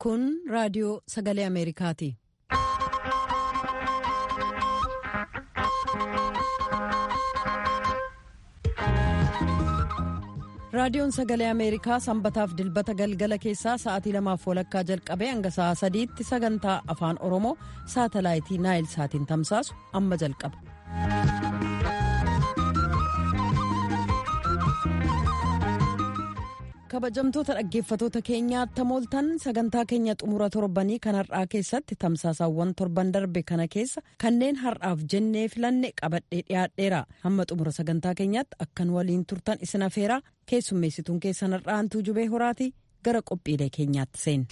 Kun raadiyoo sagalee Ameerikaati. Raadiyoon sagalee Ameerikaa sanbataaf dilbata galgala keessaa sa'aatii lamaaf walakkaa jalqabee hanga sa'aa sadiitti sagantaa afaan Oromoo saatalaayitii Naayil saatiin tamsaasu amma jalqaba. kabajamtoota dhaggeeffatoota keenyaa tamooltan sagantaa keenya xumura torbanii kan har'aa keessatti tamsaasaawwan torban darbe kana keessa kanneen har'aaf jennee filanne qabadhee dhiyaadheera hamma xumura sagantaa keenyaatti akkan waliin turtan isin afeeraa keessummeessituun keessan har'aantuu jubee horaati gara qophiilee keenyaatti seen.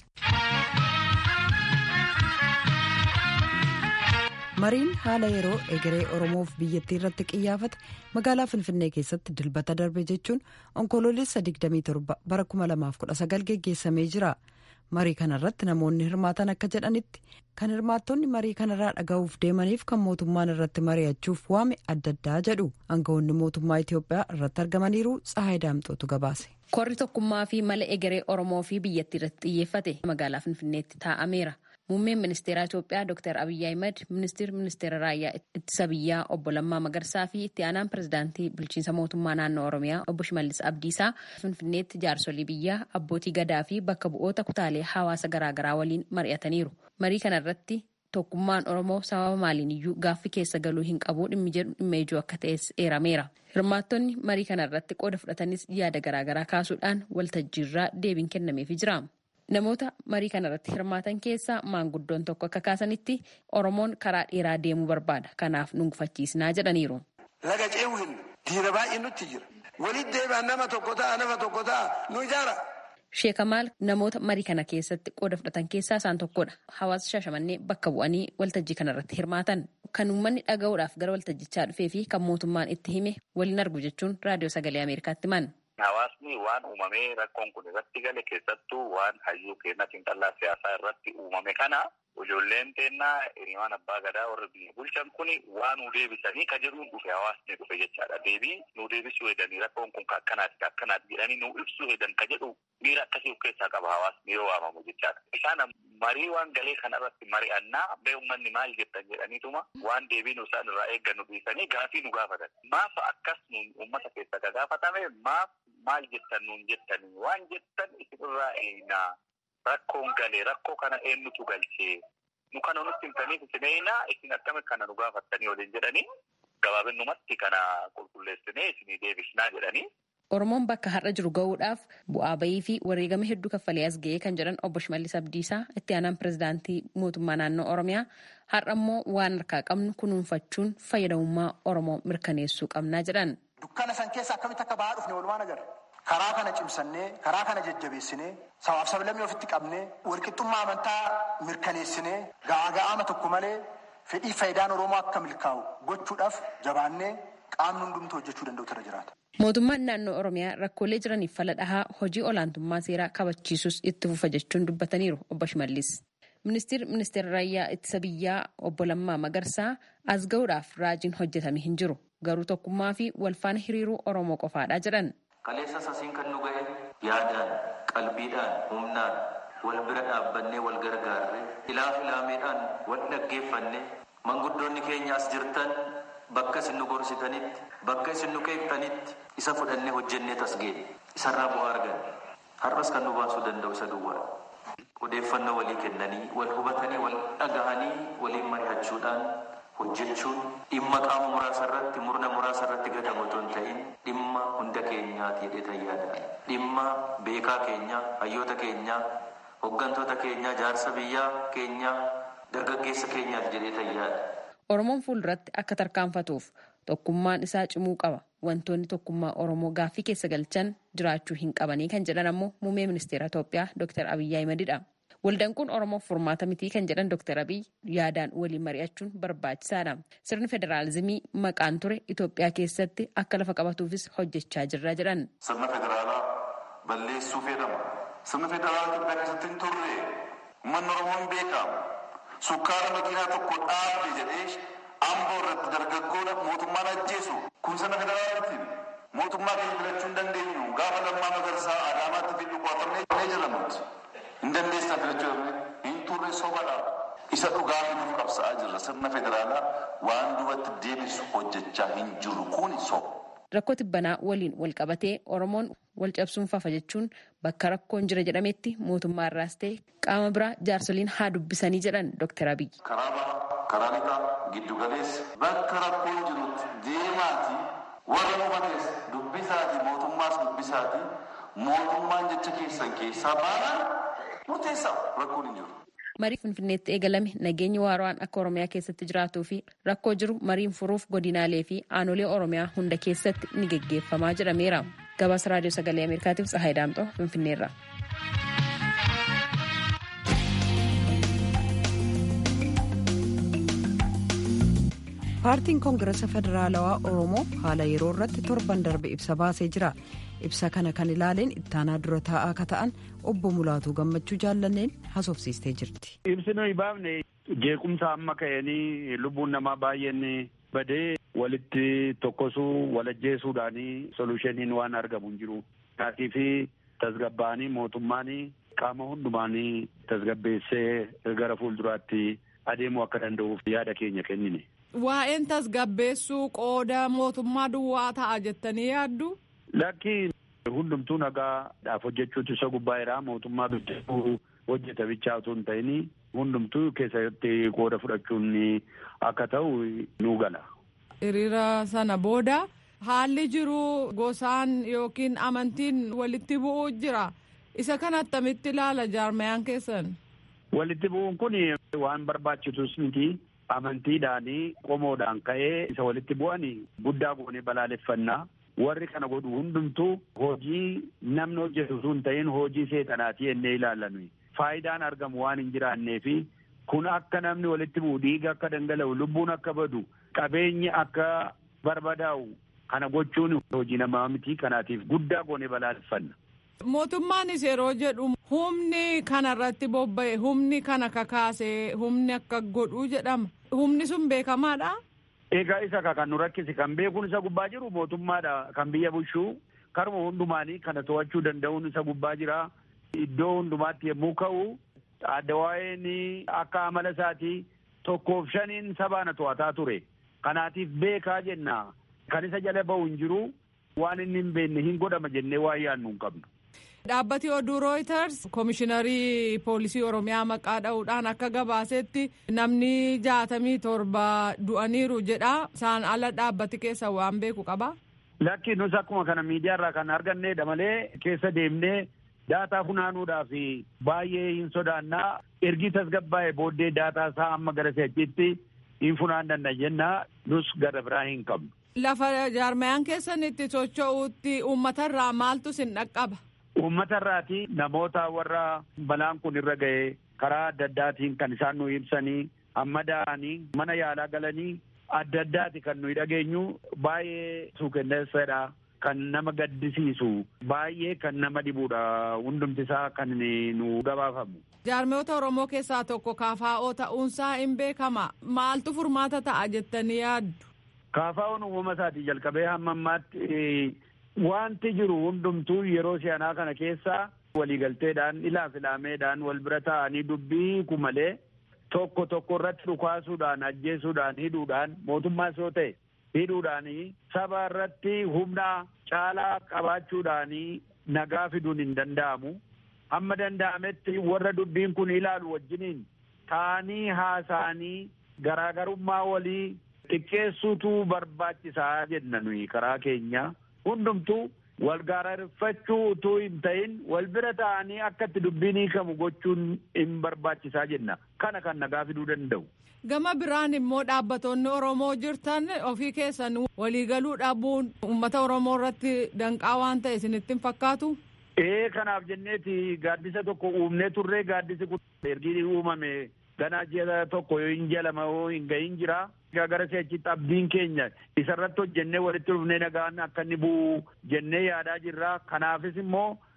mariin haala yeroo egeree oromoof biyyattii irratti qiyyaafate magaalaa finfinnee keessatti dilbata darbe jechuun onkoloolessa 27 bara 2019 geggeessamee jira marii kanarratti namoonni hirmaatan akka jedhanitti kan hirmaattonni marii kanarraa dhaga'uuf deemaniif kan mootummaan irratti mari'achuuf waame adda addaa jedhu aangawoonni mootummaa itiyoophiyaa irratti argamaniiru tsahaay daamxootu gabaase. korri tokkummaa fi mala egeree oromoo fi biyyattii irratti xiyyeeffate magaalaa finfinneetti taa'ameera. Muummeen ministeeraa Itoophiyaa Dr. Abiyyi Ahimad, ministeerri ministeera raayyaa ittisa biyyaa obbo Lammaa Magarsaa fi itti aanaan pirezidaantii bulchiinsa mootummaa naannoo Oromiyaa obbo Shimallis Abdiisaa Finfinneetti jaarsolii biyyaa abbootii gadaa fi bakka bu'oota kutaalee hawaasa garaagaraa waliin mari'ataniiru. Marii kanarratti tokkummaan Oromoo sababa maaliin iyyuu gaaffii keessa galuu hin qabu dhimmi jedhu dhimma ijoo akka ta'es eerameera. Hirmaattonni marii kanarratti qooda fudhatanis yaada garaagaraa kaasuudhaan waltajjiirraa deebiin kennameefii jira. Namoota marii kanarratti hirmaatan keessaa maanguddoon tokko akka kaasanitti Oromoon karaa dheeraa deemuu barbaada. Kanaaf nu gufachiisnaa jedhaniiru. Laga ce'uu hin diira baay'ee nutti jira. Walitti deebi'an nama tokko ta'a nama tokko ta'a nu ijaara. Sheekamaal namoota marii kana keessatti qooda fudhatan keessaa isaan tokkodha. Hawaasa Shaashamannee bakka bu'anii waltajjii kanarratti hirmaatan. Kan uummanni dhaga'uudhaaf gara waltajjichaa dhufee fi kan mootummaan itti hime waliin argu jechuun raadiyoo sagalee Ameerikaatti himan. Hawaasni waan uumamee rakkoon kun irratti gale keessattuu waan hayyuu keenya xiinxallaa siyaasaa irratti uumame kana ijoolleen teennaa hiriiraan abbaa gadaa warra biyya bulchan kun waan nu deebisanii ka jedhuun dhufe hawaasni dhufe jechaadha. Deebii nu deebisuu hedanii rakkoon kun akkanaati akkanaati jedhanii nu ibsuu hedan ka jedhu miira akkasii of keessaa qaba hawaasni yoo waamamu jechaadha. Isaan marii waan galee kana irratti mari'annaa bee uummanni maal jettan jedhaniituma waan deebii nu isaan irraa eeggannu dhiisanii gaafii nu gaafatan. Maaf akkas nuun uummata keessa ka gaafatame maaf maal jettan nuun jettanii waan jettan isinirraa eenaa rakkoon galee rakkoo kana eenyutu galchee nu kana nutti himtaniif isin eenaa isin akkami kana nu gaafattanii waliin jedhanii gabaabinumatti kana qulqulleessinee isinii deebisnaa jedhanii. Oromoon bakka har'a jiru gahuudhaaf bu'aa bayii fi wareegama hedduu kaffalee as ga'ee kan jedhan obbo Shimallis Abdiisaa itti aanaan pirezidaantii mootummaa naannoo Oromiyaa har'a immoo waan harkaa qabnu kunuunfachuun fayyadamummaa Oromoo mirkaneessuu qabnaa jedhan. Dukkana san keessa akkamitti akka bahaa dhufne walumaan agarra. Karaa kana cimsannee, karaa kana jajjabeessinee, sabaaf sablammii ofitti qabnee, walqixxummaa amantaa mirkaneessinee, ga'aa ga'aama tokko malee fedhii faayidaan Oromoo akka milkaa'u gochuudhaaf jabaannee qaamni hundumtuu hojjechuu danda'u irra jiraata. Mootummaan naannoo Oromiyaa rakkoolee jiraniif fala dhahaa hojii olaantummaa seeraa kabachiisus itti fufa jechuun dubbataniiru obbo Shimallis. Ministeerri ministeera raayyaa ittisa biyyaa obbo Lammaa Magarsaa as gahuudhaaf raajiin hojjetame hin jiru. Garuu tokkummaa fi walfaana hiriiruu Oromoo qofaadha jedhan. Kaleessa sasiin kan nu ga'e yaadaan, qalbiidhaan, humnaan wal bira dhaabbannee wal gargaarre ilaaf ilaameedhaan wal dhaggeeffanne manguddoonni keenya as jirtan bakka isin nu gorsitanitti bakka isin nu keektanitti isa fudhannee hojjennee tasgee isarraa bu'aa argan har'as kan nu baasuu danda'u isa duwwaa odeeffannoo walii kennanii wal hubatanii wal dhagahanii waliin mari'achuudhaan hojjechuun dhimma qaama muraasa irratti murna muraasa irratti gatamu otoo hin ta'in dhimma hunda keenyaati jedhee tayyaadha dhimma beekaa keenyaa hayyoota keenyaa hooggantoota keenyaa jaarsa biyyaa keenyaa dargaggeessa keenyaati jedhee tayyaadha. Oromoon fuulduratti akka tarkaanfatuuf tokkummaan isaa cimuu qaba. Wantoonni tokkummaa Oromoo gaaffii keessa galchan jiraachuu hin qabanii kan jedhan ammoo muummee ministeera Itoophiyaa Dr. Abiyyi Ahimedidha. Waldaan Oromoof furmaata mitii kan jedhan Dr. Abiyyi yaadaan waliin mari'achuun barbaachisaadha. Sirni federaalizimii maqaan ture Itoophiyaa keessatti akka lafa qabatuufis hojjechaa jirra jedhan. Sirna federaalaa balleessuu fedhama. Sirna federaalaa Itoophiyaa keessatti hin turre uummanni Oromoo hin beekamu. Sukkaara makiinaa tokko dhaabde jedhee amboo irratti dargaggoodha mootummaan ajjeesu kun sirna federaalaati. Mootummaa keenya filachuu hin dandeenyu gaafa lammaa magarsaa adaamaatti fi dhukkubsatamnee jirra nuti. Hin dandeessan keessa filachuu hin turre sobadha. Isa dhugaa nuuf qabsa'aa jirra sirna federaalaa waan duubatti deebisu hojjechaa hin jiru kun soba. Rakkoo tibbanaa waliin wal qabatee Oromoon wal cabsuun fafa jechuun bakka rakkoon jira jedhametti mootummaa irraas ta'e qaama biraa jaarsoliin haa dubbisanii jedhan Dr. Abiyyi. Karaa bahaa, karaa lixaa, giddu galeessa bakka rakkoon jirutti deemaati warra hubatees dubbisaati mootummaas dubbisaati mootummaan jecha keessan keessaa baanaan murteessaa rakkoon hin jiru. marii finfinneetti eegalame nageenyi waaraan akka oromiyaa keessatti jiraatuu fi rakkoo jiru mariin furuuf godinaalee fi aanolee oromiyaa hunda keessatti ni geggeeffamaa jedhameera gabaasa raadiyoo sagalee ameerikaatiif tsahaay daamxoo finfinneerra. paartiin koongirasa federaalawaa oromoo haala yeroo irratti torban darbe ibsa baasee jira ibsa kana kan ilaaleen ittaanaa dura taa'aa akka ta'an obbo mulaatuu gammachuu jaallanneen haasofsiistee jirti. ibsi nuyi baafne jeequmsa amma ka'anii lubbuun namaa baay'een badee walitti tokkosuu walajjeesuudhaanii solushiniin waan argamu hin jiru. Kaatii fi tasgabbaanii mootummaanii qaama hundumaanii tasgabbeessee gara fuulduraatti adeemuu akka danda'uuf yaada keenya kennine. Waa'een tasgabbeessuu qooda mootummaa duwwaa ta'a jettanii yaaddu? Lakki hundumtuu nagaadhaaf hojjechuutu isa gubbaa jira mootummaa hojjetuu hojjeta bichaa otoo hin ta'in hundumtuu keessatti qooda fudhachuun akka ta'u nu gala. Hiriira sana booda haalli jiru gosaan yookiin amantiin walitti bu'uu jira. Isa kana attamitti ilaala jaarmayaan keessan? Walitti bu'uun kun waan barbaachisus miti. amantiidhaanii qomoodhaan ka'ee isa walitti bu'an guddaa goonee balaaleffannaa warri kana godhu hundumtuu hojii namni hojjetu sun ta'in hojii seexanaati jennee ilaallan faayidaan argamu waan hin jiraannee fi kun akka namni walitti bu'u dhiiga akka dhangala'u lubbuun akka badu qabeenyi akka barbadaa'u kana gochuun hojii namaa miti kanaatiif guddaa goonee balaaleffanna. Mootummaanis yeroo jedhu humni kana irratti bobba'e humni kana kakaase humni akka godhuu jedhama. Humni sun beekamaadha. Egaa isa kan nu rakkisi kan beekuun isa gubbaa jiru mootummaadha kan biyya bulchuu karuma hundumaanii kana to'achuu danda'uun isa gubbaa jira. Iddoo hundumaatti yommuu ka'u adda waa'een akka amala isaatii tokkoof shaniin sabaana to'ataa ture. Kanaatiif beekaa jenna. Kan isa jala ba'u hin jiru waan inni hin beekne hin godhama jennee waa yaadnu hin qabnu. Dhaabbati oduu Reuters Komishiinarii Poolisii Oromiyaa maqaa dha'uudhaan akka gabaasetti namni jaatamii torba du'aniiru jedha. Isaan ala dhaabbati keessa waan beeku qaba. Lakki nus akkuma kana miidiyaarraa kan arganneedha malee keessa deemnee daataa funaanuudhaaf baay'ee hin sodaannaa. Ergi tasgabbaa'ee booddee daataa isaa amma gara seechitti hin funaanna jennaa nus gara biraa hin qabnu. Lafa jaarmayaan keessan itti socho'uutti uummatarraa maaltu sin dhaqqaba? Uummata irraati namoota warra balaan kun irra ga'e karaa adda addaatiin kan isaan nu ibsanii amma da'anii mana yaalaa galanii adda addaati kan nuyi dhageenyu baay'ee suukenneessadha kan nama gaddisiisu baay'ee kan nama dhibudha hundumti isaa kan nu gabaafamu. Jaarmoota Oromoo keessaa tokko kaafaa'oo ta'uunsaa hin beekama. Maaltu furmaata ta'a jettanii yaaddu? Kaafaa'oon uumama isaatii jalqabee hamma ammaatti wanti jiru hundumtuu yeroo si'anaa kana keessa waliigalteedhaan ilaaf ilaameedhaan wal bira ta'anii dubbii ku malee tokko tokko irratti dhukaasuudhaan ajjeesuudhaan hidhuudhaan mootummaas yoo ta'e hidhuudhaan saba irratti humna caalaa qabaachuudhaan nagaa fiduun hin danda'amu. Hamma danda'ametti warra dubbiin kun ilaalu wajjiniin ta'anii haasa'anii garaagarummaa walii xiqqeessuutu barbaachisaa jenna nuyi karaa keenya. hundumtuu wal gaararfachuu utuu hin ta'in wal bira ta'anii akka itti dubbiin hiikamu gochuun hin barbaachisaa jenna kana kan nagaa fiduu danda'u. Gama biraan immoo dhaabbattoonni Oromoo jirtan ofii keessan waliigaluu dhabuun uummata Oromoo irratti danqaa waan ta'e isinitti hin fakkaatu? Ee kanaaf jenneeti gaaddisa tokko uumnee turree gaaddisi kun ergi uumame ganaa ji'a tokko yoo hin jalama yoo hin gahin jira. gara seechitti abdiin keenya isarratti hojjennee walitti dhufnee nagaan akka inni bu'u jennee yaadaa jirra. Kanaafis immoo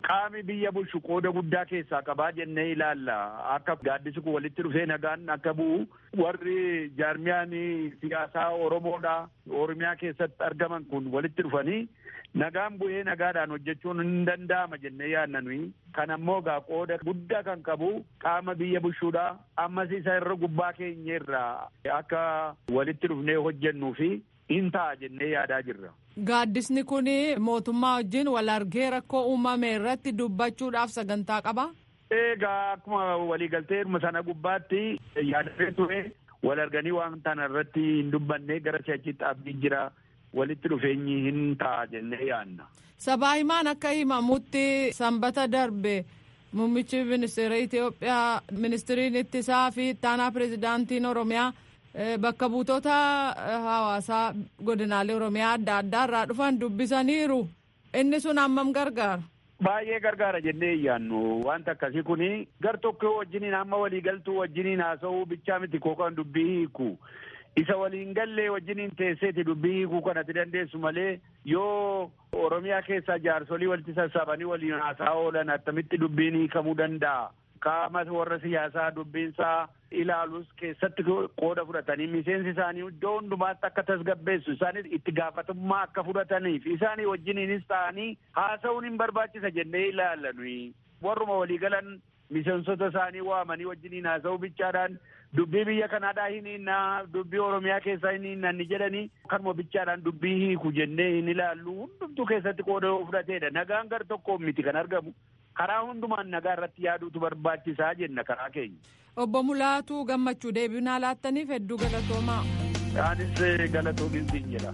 qaami biyya bulchu qooda guddaa keessaa qabaa jennee ilaalla akka gaaddisi kun walitti dhufee nagaan akka bu'u warri jaarmiyaan siyaasaa oromoodha oromiyaa keessatti argaman kun walitti dhufanii nagaan bu'ee nagaadhaan hojjechuun hin danda'ama jennee yaadna nuyi kan ammoo gaa qooda guddaa kan qabu qaama biyya bulchuudha ammas isa irra gubbaa keenya irraa akka walitti dhufnee hojjennuu fi hin ta'a jennee yaadaa jirra. Gaaddisni kun mootummaa wajjin wal argee rakkoo uumame irratti dubbachuudhaaf sagantaa qaba. Egaa akkuma waliigaltee hirma sana gubbaatti yaadamee ture wal arganii waan tana irratti hin dubbanne gara si'achitti abdii jira walitti dhufeenyi hin ta'a jennee yaadna. Sabaa himaan akka himamutti sanbata darbe muummichi ministeera Itoophiyaa ministiriin ittisaa fi ittaanaa pirezidaantiin Oromiyaa bakka buutota hawaasaa godinaalee oromiyaa adda addaa irraa dhufan dubbisaniiru inni sun hammam gargaara. Baay'ee gargaara jennee iyyaannu wanta akkasii kuni gar tokko wajjiniin amma waliigaltuu wajjiniin haasa'uu bichaa miti kookaan dubbii hiiku isa waliin gallee wajjiniin teesseeti dubbii hiikuu kanatti dandeessu malee yoo oromiyaa keessaa jaarsolii walitti sassaabanii waliin haasa'aa oolan attamitti dubbiin hiikamuu danda'a. qaama warra siyaasaa dubbiinsaa ilaalus keessatti qooda fudhatanii miseensi isaanii iddoo hundumaatti akka tasgabbeessu isaanis itti gaafatamummaa akka fudhataniif isaanii wajjiniinis ta'anii haasa'uun hin barbaachisa jennee ilaalla nuyi warruma waliigalan miseensota isaanii waamanii wajjiniin haasa'uu bichaadhaan dubbii biyya kanaadhaa hin hinnaa dubbii oromiyaa keessaa hin hinnanni jedhanii kanuma bichaadhaan dubbii hiiku jennee hin ilaallu hundumtuu keessatti qooda fudhateedha nagaan gar tokkoon miti kan argamu karaa hundumaan nagaa irratti yaaduutu barbaachisaa jenna karaa keenya. Obbo Mulaatuu gammachuu deebinaa laattaniif hedduu galatoomaa. Anis galatoomin siin jedha.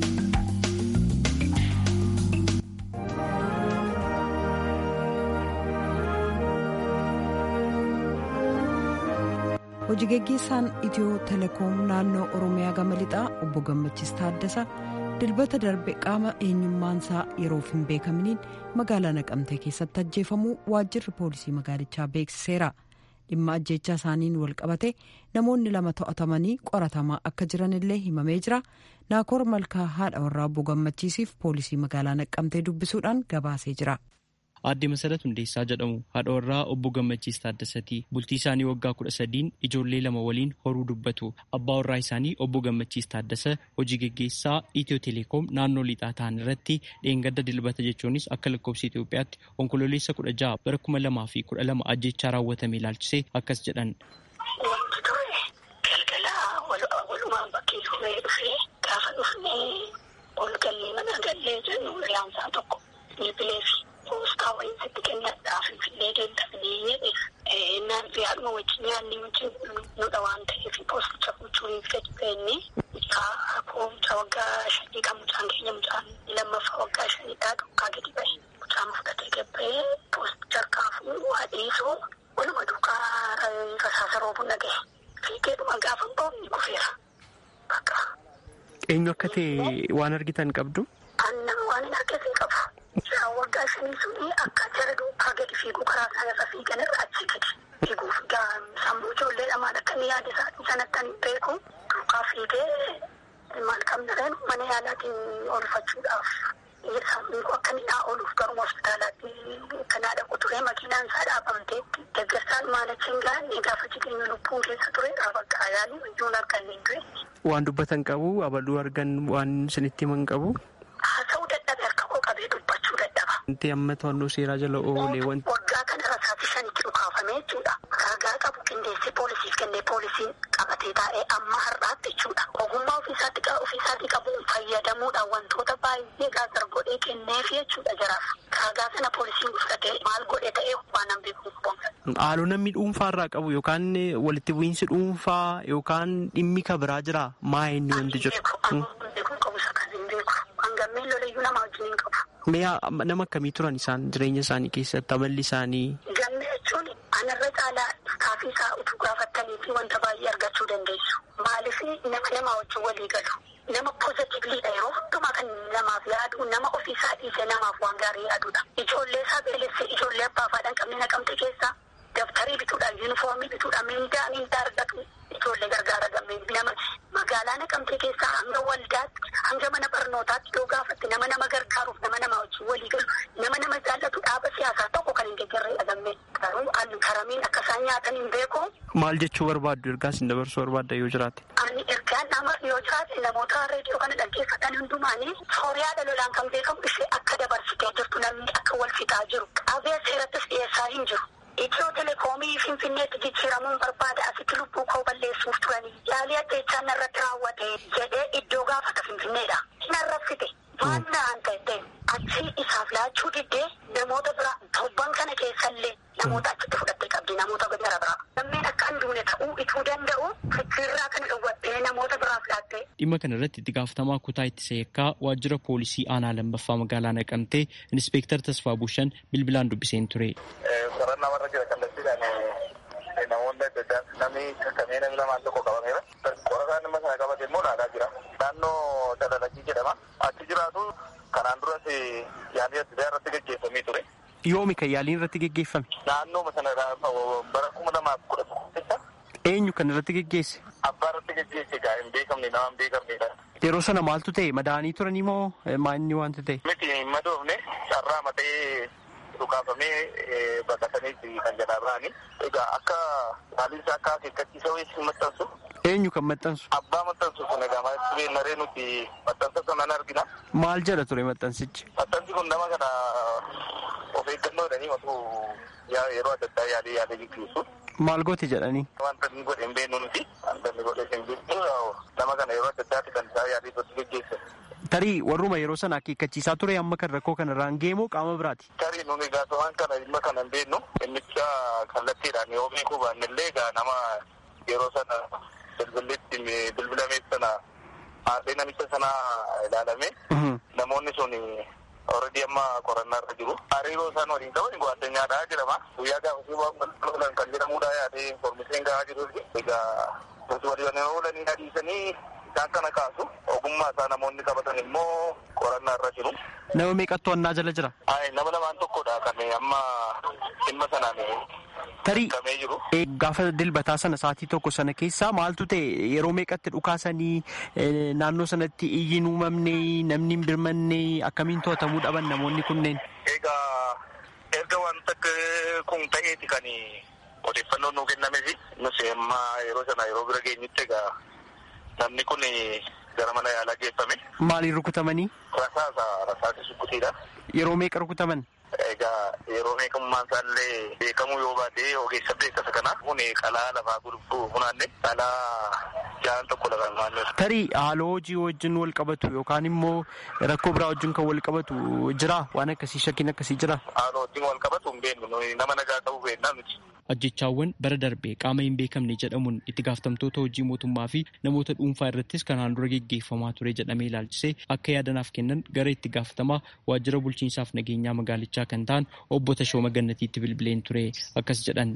hojii geggeessaan itiyoo telekoom naannoo oromiyaa gama lixaa obbo gammachiis taaddasa dilbata darbe qaama eenyummaansaa yeroof hin beekaminiin magaalaa naqamtee keessatti ajjeefamuu waajjirri poolisii magaalichaa beeksiseera dhimma ajjeechaa isaaniin wal qabate namoonni lama to'atamanii qoratamaa akka jiran illee himamee jira naakoor malkaa haadha warraa obbo gammachiisiif poolisii magaalaa naqamtee dubbisuudhaan gabaasee jira. Aadde Masarat Hundeessaa jedhamu haadha warraa obbo Gammachiis Taaddasaati. Bultii isaanii waggaa kudha sadiin ijoollee lama waliin horuu dubbatu. Abbaa warraa isaanii obbo Gammachiis Taaddasa hojii geggeessaa Itiyoo Teleekoom naannoo lixaa ta'an irratti dheengadda dilbata jechuunis akka lakkoofsa Itoophiyaatti onkololeessa kudha jaha bara kuma lamaa fi kudha lama ajjechaa raawwatame ilaalchisee akkas jedhan. Wanti ture galgala walumaan bakkee dhufee dhufee gaafa dhufnee ol gallee mana gallee jennu riyaansaa tokko bilbileefi. poostaa wayii sitti kennadhaa finfinnee deemtafnee jedheef naan fi haadhuma wajjin nyaanni wajjin nudha waan ta'eef poosticha gochuuniif gadi beenne mucaa mucaa waggaa shanii kan mucaan keenya mucaan lammaffaa waggaa shaniidhaa dhokkaa gadi bahe mucaan fudhatee gabbee poosticha harkaa fuudhu haadhiisuu waluma duukaa rasaasa roobuu nagahe fiigeedhuma gaafa boomni kufeera bakka. Eenyu akka ta'e waan argitan qabdu? Annan waan hin argate qabu. Mucaan waggaa shanii suni akka jara duukaa gadi fiiguu karaa isaa irra fiigan irra achi gadi fiiguuf sammuu ijoollee lamaan akka inni yaada isaa sanatti ani beeku duukaa fiigee maal qabna reen mana yaalaatiin oolfachuudhaaf sammuu akka inni naa ooluuf garuma hospitaalaatti kanaa dhaqu ture makiinaan isaa dhaabamteetti deggersaan maalachiin gaanne gaafa jireenya lubbuun keessa ture bakka yaalii ijoon arganne hin ture. Waan dubbatan qabu abaluu argan waan isinitti himan qabu. Haasa'uu dadhabe harka koo qabee dubbachuu dadhaba. Wanti amma to'annoo seeraa jala oolee wanti. Waggaa kana rasaasi shanitti dhukaafamee jechuudha. Ragaa qabu qindeessee poolisiif kennee poolisiin qabatee taa'ee amma har'aatti jechuudha. Ogummaa ofiisaatti ofiisaatii qabuun fayyadamuudhaan wantoota baay'ee gaazar godhee kenneef jechuudha jaraaf. Ragaa sana poolisiin fudhatee maal godhe ta'ee waan hin beeku qabu. Haaloo namni dhuunfaa irraa qabu yookaan walitti bu'iinsi dhuunfaa yookaan dhimmi ka biraa jira maa inni wanti jiru. Hangammeen lolayyuu nama wajjin hin qabu. Mee nama akkamii turan isaan jireenya isaanii keessatti amalli isaanii. Gamme jechuun anarra caalaa istaafii isaa utuu gaafattanii fi wanta baay'ee argachuu dandeessu. Maaliif nama nama wajjin walii galu. Nama poozitiivliidha yeroo hundumaa kan namaaf yaadu nama ofiisaa dhiisee namaaf waan gaarii yaadudha. Ijoollee isaa beelessee ijoollee abbaa faadhaan qabne naqamte keessaa dabtarii bituudhaan yuunifoomii bituudhaan mindaa mindaa argatu ijoollee gargaara gammee nama magaalaa naqamte keessaa hanga waldaatti hanga mana barnootaatti yoo gaafatte nama nama gargaaruuf nama nama wajjin walii galu nama nama jaallatu dhaaba siyaasaa fudhatan hin beeku. Maal jechuu barbaaddu ergaa isin dabarsuu barbaadda yoo jiraate? Ani ergaan nama yoo jiraate namoota reediyoo kana dhaggeeffatan hundumaanii sooriyaa dhalolaan kan beekamu ishee akka dabarsitee jirtu namni akka wal fixaa jiru. Qabee seerattis dhiyeessaa hin jiru. Itiyoo telekoomii Finfinneetti jijjiiramuun barbaada asitti lubbuu koo balleessuuf turanii yaalii ajjeechaa narratti raawwate jedhee iddoo gaafata Finfinneedha. Narraffite waan naan ta'e achi isaaf laachuu diddee namoota biraa torban kana keessallee namoota achitti fudhattee qabdi namoota gara biraa. Lammeen akka hin duune ta'uu ituu danda'u fikiirraa kana dhowwattee namoota biraaf laattee. Dhimma kana irratti itti gaafatamaa kutaa ittisa yakkaa waajjira poolisii aanaa lammaffaa magaalaa naqamtee inspektar Tasfaa Bushan bilbilaan dubbiseen ture. Qorannaa warra jira kallattiidhaan namoonni adda addaa namni kakkamee namni lamaan tokko qabameera. Qorataan dhimma sana qabate immoo laalaa jira. Naannoo Dalalagii jedhama. Achi jiraatu kanaan duras yaalii adda addaa irratti gaggeeffamee ture. Yoomi kan yaaliin irratti geggeeffame? Naannoo sana bara kuma lamaaf kudha tokko Eenyu kan irratti geggeesse? Abbaa irratti geggeesse gaa hin beekamne nama hin beekamnedha. Yeroo sana maaltu ta'e madaanii turanii moo maanni wanta ta'e? Miti hin madoofne carraa matee dhukaafamee baqatanii kan jalaa bahanii. Egaa akka haaliin isaa akka akeekkachiisa wayii maxxansu. Eenyu kan maxxansu? Abbaa maxxansu sun egaa maal naree nuti maxxansa sana argina. Maal jedha ture maxxansichi? Maxxansi kun nama kana of eeggannoo jedhanii matuu yeroo adda addaa yaalii yaalii gaggeessu. Maal goote jedhanii? Wanta inni godhe hin beeknu nuti. Wanta inni godhe hin beeknu nama kana yeroo adda addaatti kan isaa yaalii irratti gaggeesse. Tarii warruma yeroo sana akeekkachiisaa ture amma kan rakkoo kana irraan ga'e moo qaama biraati? Tarii nuni gaafawwan kana dhimma kana hin beeknu. Innicha kallattiidhaan yoo beekuu baannellee egaa nama yeroo sana bilbilitti bilbilamee sana haadhee namicha sana ilaalame namoonni sun already amma qorannaa irra jiru. Hariiroo isaan waliin qaban gwaddeenyaadhaa jedhama. Guyyaa gaafasii waan kan jedhamudha yaadee informeeshiin gahaa jiru. Egaa nuti walii oolanii adiisanii isaan kana kaasu ogummaa isaa namoonni qabatan immoo qorannaa irra jiru. Nama meeqattu annaa jala jira? Ay, nama lamaan tokkodha kan amma dhimma sanaan Tarii kamee jiru. gaafa dilbataa sana sa'aatii tokko sana keessaa maaltu ta'e yeroo meeqatti dhukaasanii naannoo sanatti iyyiin uumamne namni hin birmanne akkamiin to'atamuu dhaban namoonni kunneen? Egaa erga wanta kun ta'eeti kan odeeffannoon nuu kennamefi nus amma yeroo sana yeroo bira geenyutti egaa namni kun gara mana yaalaa geeffame. Maaliin rukutamanii? Rasaasa rasaasi sukkutiidha. Yeroo meeqa rukutaman? Egaa yeroo meeqummaan isaallee beekamuu yoo baate ogeessa beekasa kana kun qalaa lafaa gurguruu funaanne qalaa ja'an tokko lafa maannee. Tarii haaloo hojii wajjin wal qabatu yookaan immoo rakkoo biraa wajjin kan wal qabatu jira waan akkasii shakkiin akkasii jira. Haaloo wajjin wal qabatu hin beeknu nama nagaa ta'uu beeknaa miti. Ajjechaawwan bara darbee qaama hin beekamne jedhamuun itti gaafatamtoota hojii mootummaa fi namoota dhuunfaa irrattis kanaan dura geggeeffamaa ture jedhamee ilaalchisee akka yaadanaaf kennan gara itti gaafatamaa waajjira bulchiinsaaf nageenyaa magaalichaa kan ta'an obbo Tashooma Gannatiitti bilbileen ture akkas jedhan.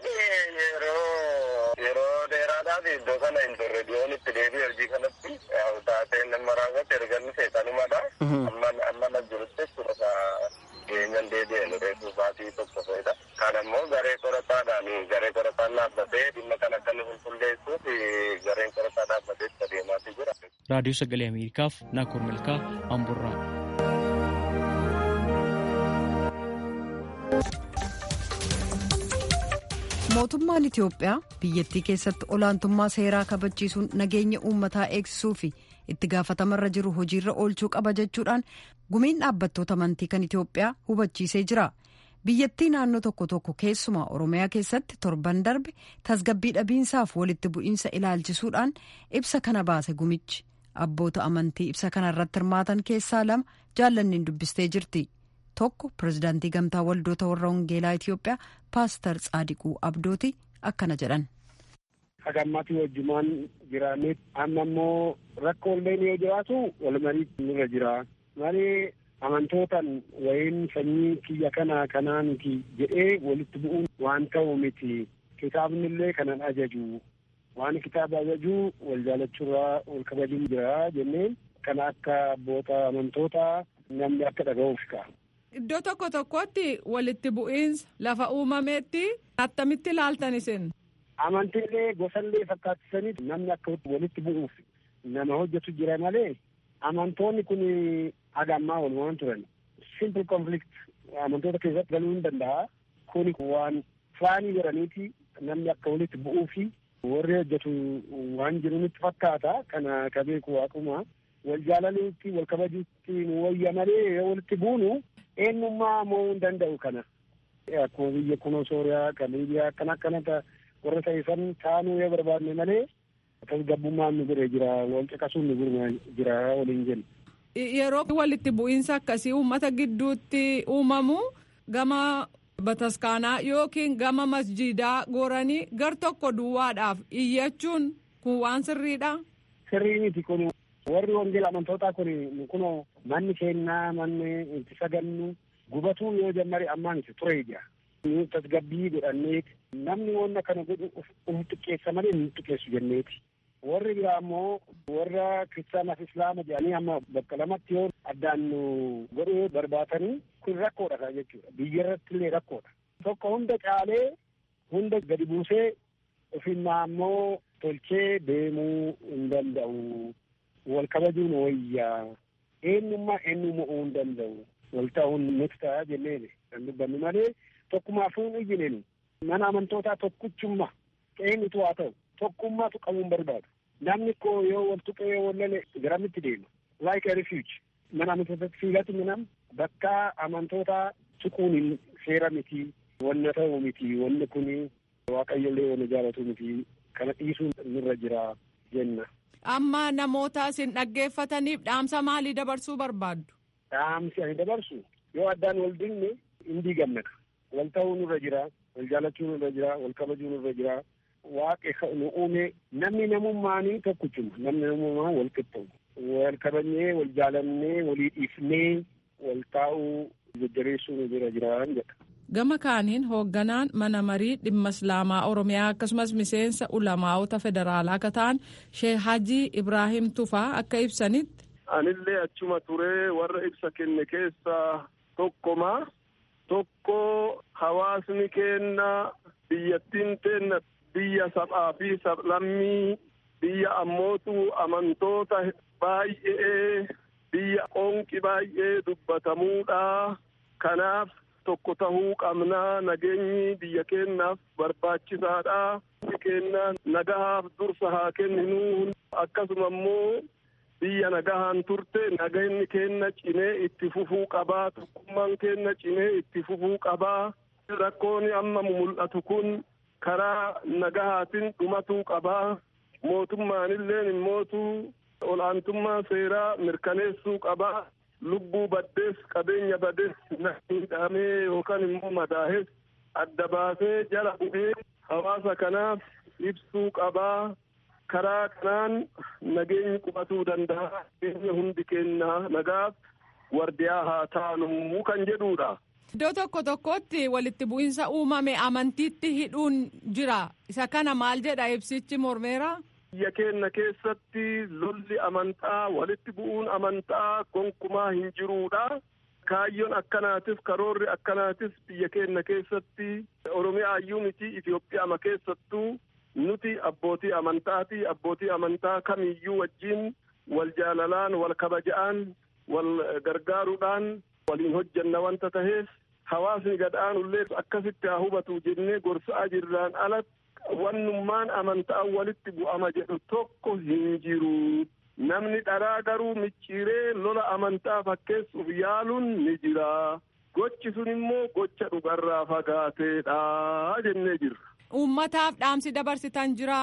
Yeroo dheeraadhaaf iddoo kana hin turre dhiyoon itti deebi'e hojii kanatti taateen nama raawwate erganni seexanumadha. Amma na jirutti jechuudha keenyan deebi'e nu reefu baatii tokko fa'idha. Kan ammoo garee qorataadhaan garee qorataan dhaabbatee dhimma kan akka nu qulqulleessuuf gareen qorataa dhaabbatee itti adeemaati jira. Raadiyoo Sagalee Ameerikaaf Naakoor Malkaa Amburraa. mootummaan itiyoophiyaa biyyattii keessatti olaantummaa seeraa kabachiisuun nageenya uummataa eegsisuu fi itti gaafatamarra jiru hojiirra oolchuu qaba jechuudhaan gumiin dhaabbattoota amantii kan itiyoophiyaa hubachiisee jira biyyattii naannoo tokko tokko keessumaa oromiyaa keessatti torban darbe tasgabbii dhabiinsaaf walitti bu'iinsa ilaalchisuudhaan ibsa kana baase gumichi abboota amantii ibsa kana irratti hirmaatan keessaa lama jaallanniin dubbistee jirti. tokko pirezidaantii gamtaa waldoota warra wangeelaa Itiyoophiyaa paaster Tsaadiquu Abdooti akkana jedhan. Hagammaatii wajjumaan jiraanneet amma immoo rakkoo illee yoo jiraatu wal marii nurra jira. Malee amantootaan wayiin sanyii kiyya kanaa kanaa miti jedhee walitti bu'uun waan ta'u miti. Kitaabni illee kanan ajaju. Waan kitaaba ajaju wal jaalachuurraa wal kabajuun jira jenneen kana akka abboota amantootaa namni akka dhaga'uuf ka'a. Iddoo tokko tokkotti walitti bu'iinsa lafa uumameetti attamitti ilaaltan isin. Amantiilee gosallee fakkaattisanii namni akka walitti bu'uuf nama hojjetu jira malee amantoonni kun haga ammaa walumaan turan. Simple conflict amantoota keessatti galuu hin danda'a. Kuni waan faanii godhaniiti namni akka walitti bu'uu fi warri hojjetu waan jiru nutti fakkaata kana ka beeku waaquma wal jaalaluutti wal kabajuutti nu wayya malee yoo walitti buunu eenyummaa mo'uu hin danda'u kana akkuma biyya kunoo sooriyaa kan liibiyaa akkana akkanata warra ta'isan taanuu yoo barbaadne malee tasgabbummaan nu bira jira wal caqasuun nu bira jira waliin jennu. Yeroo walitti bu'iinsa akkasii uummata gidduutti uumamu gama bataskaanaa yookiin gama masjiidaa goranii gar tokko duwwaadhaaf iyyachuun kun waan sirriidha. Sirrii miti kun warri wangeela amantootaa kun kunoo manni kennaa manni itti sagannu gubatuu yoo jammari ammaan itti ture ija. Nu tasgabbii godhanneeti namni wanna kana godhu uf xiqqeessa malee nu xiqqeessu jenneeti. Warri biraa immoo warra kiristaanaaf islaama jedhanii amma bakka lamatti yoo addaan nu godhuu barbaatanii kun rakkoodha kan jechuudha. Biyya irratti illee rakkoodha. Tokko hunda caalee hunda gadi buusee ofinnaa immoo tolchee deemuu hin danda'u. Wal kabajuun wayyaa. Eenyummaa eenyummaa hin danda'u. Wal ta'uun nuti ta'a jenneen kan dubbannu malee tokkumaafuu hin iyyineen mana amantootaa tokkichummaa qeenyitu haa ta'u tokkummaatu qabuun barbaadu. Namni koo yoo wal tuqee yoo wal lale garamitti deema. Like a refuge. Mana amantootaatti fiigatti minam bakka amantootaa tuquun hin seera miti. Wanna ta'u miti. Wanni kun waaqayyollee wanna jaalatu miti. Kana dhiisuun nurra jira jenna. Amma namoota isin dhaggeeffataniif dhaamsa maalii dabarsuu barbaaddu? Dhaamsi ani dabarsu yoo addaan wal dinne hin diigamnedha. Wal ta'uu nurra jira. Wal jaalachuu nurra jira. Wal kabajuu nurra jira. Waaqe nu uume namni namummaanii tokkichuma namni namummaa wal qixxaawu wal kabajnee wal jaalannee walii dhiifnee wal taa'uu jajjabeessuu nu bira jiraan jedha. Gama kaaniin hoogganaan mana marii dhimma islaamaa oromiyaa akkasumas miseensa ulamaa'ota federaalaa akka ta'an Sheek Hajii Ibraahim Tufaa akka ibsanitti. Anillee achuma turee warra ibsa kenne keessaa tokkoma tokko hawaasni keenna biyyattiin teenna biyya sab'aa fi sablammii biyya ammootu amantoota baay'ee biyya qoonqi baay'ee dubbatamuudha kanaaf tokko tahuu qabnaa nageenyi biyya keennaaf barbaachisaadha biyyi keenya nagahaaf dursa haa kenninu akkasuma immoo biyya nagahaan turte nageenyi keenya cimee itti fufuu qabaa tokkummaan keenya cimee itti fufuu qabaa rakkoon amma mul'atu kun karaa nagahaatiin dhumatuu qabaa mootummaanilleen immootu olaantummaa seeraa mirkaneessuu qabaa lubbuu baddees qabeenya badees miidhamee yookaan immoo madaahes adda baasee jala bu'ee hawaasa kanaaf ibsuu qabaa karaa kanaan nageenyi qubatuu danda'a nageenya hundi keenna nagaaf wardiyaa haa taanu kan jedhuudha. Iddoo tokko tokkotti walitti bu'iinsa uumame amantiitti hidhuun jira. Isa kana maal jedha ibsichi mormeera? Biyya keenya keessatti lolli amantaa walitti bu'uun amantaa gonkumaa hin jiruudha. Kaayyoon akkanaatif karoorri akkanaatif biyya keenya keessatti Oromiyaa iyyuu miti Itoophiyaa keessattuu nuti abbootii amantaati. Abbootii amantaa kamiyyuu wajjin wal jaalalaan wal kabaja'aan wal gargaaruudhaan waliin hojjanna wanta taheef hawaasni gadhaanullee akkasitti haa hubatu jennee gorsaa jirraan alatti wannummaan amantaa walitti bu'ama jedhu tokko hin jiru. Namni dharaa garuu micciiree lola amantaa fakkeessuuf yaaluun ni jira. Gochi sun immoo gocha dhugarraa fagaateedha jennee jirra. Uummataaf dhaamsi dabarsitan jira.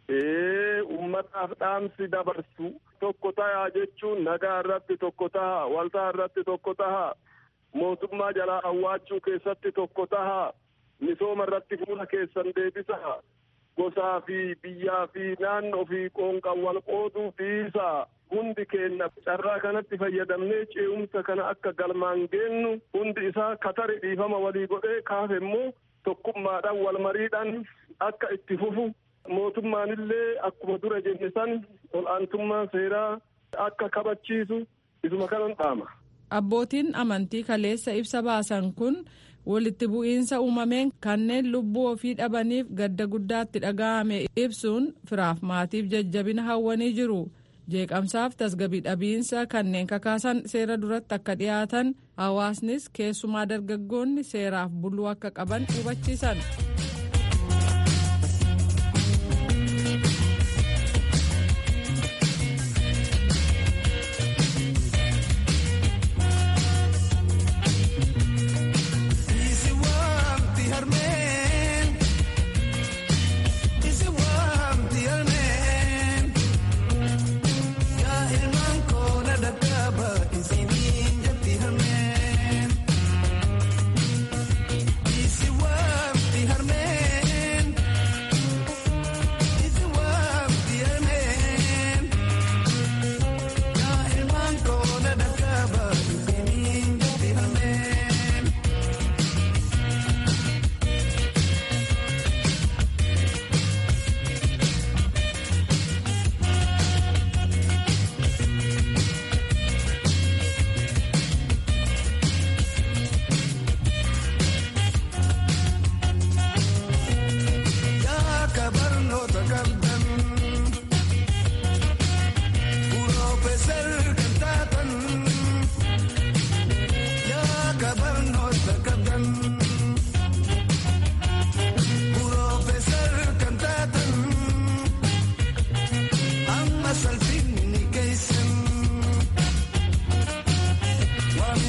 Ee uummataaf dhaamsi dabarsu tokko tahaa jechuun nagaa irratti tokko tahaa waltaa irratti tokko tahaa mootummaa jalaa awwaachuu keessatti tokko tahaa misooma irratti fuula keessan deebisaa gosaa fi biyyaa fi naannoo fi qoonqan wal qooduu dhiisaa hundi keenya carraa kanatti fayyadamnee ce'umsa kana akka galmaan geennu hundi isaa katari dhiifama walii godhee kaafe immoo tokkummaadhaan wal mariidhaan akka itti fufu mootummaanillee akkuma dura jenne san ol'aantummaa seeraa akka kabachiisu isuma kanan dhaama. Abbootiin amantii kaleessa ibsa baasan kun walitti bu'iinsa uumameen kanneen lubbuu ofii dhabaniif gadda guddaatti dhaga'ame ibsuun firaaf maatiif jajjabina hawwanii jiru. jeeqamsaaf tasgabii dhabiinsa kanneen kakaasan seera duratti akka dhiyaatan hawaasnis keessumaa dargaggoonni seeraaf buluu akka qaban hubachiisan.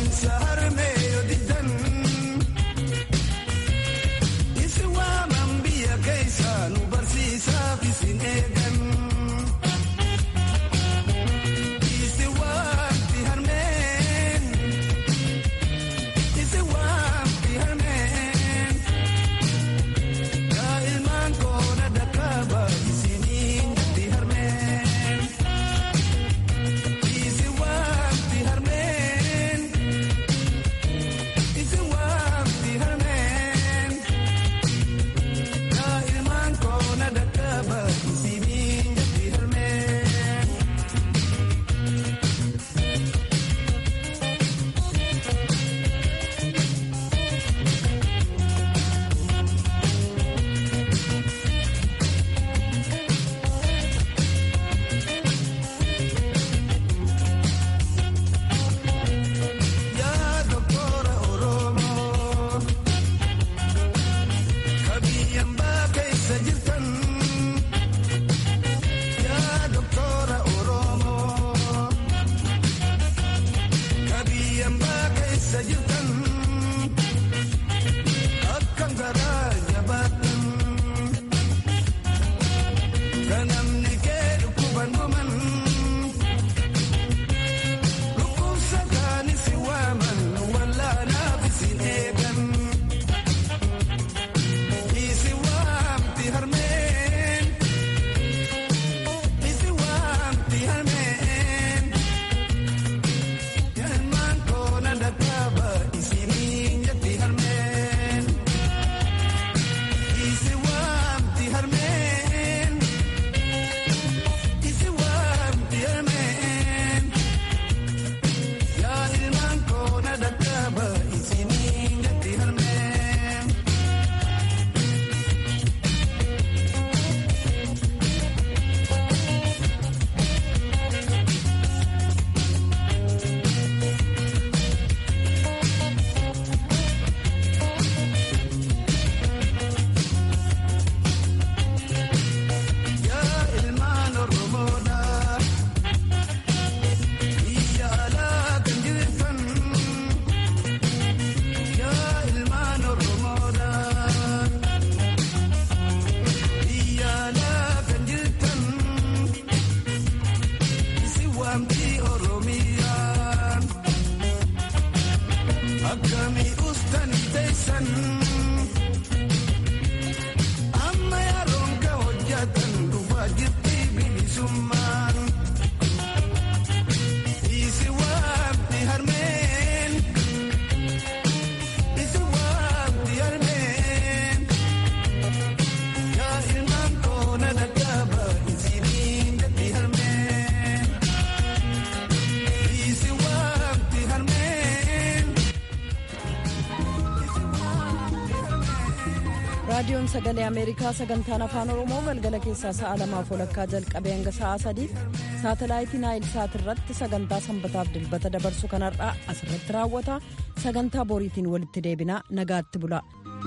raadiyoon sagalee ameerikaa sagantaan afaan oromoo galgala keessaa sa'a lamaaf walakkaa jalqabee hanga sa'a sadiif saatalaayitii naayil saat irratti sagantaa sanbataaf dilbata dabarsu kanarraa asirratti raawwata sagantaa boriitiin walitti deebinaa nagaatti bula.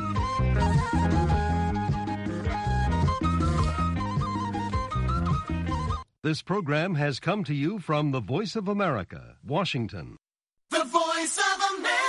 This program has come to you from the Voice of America, Washington. The Voice of America.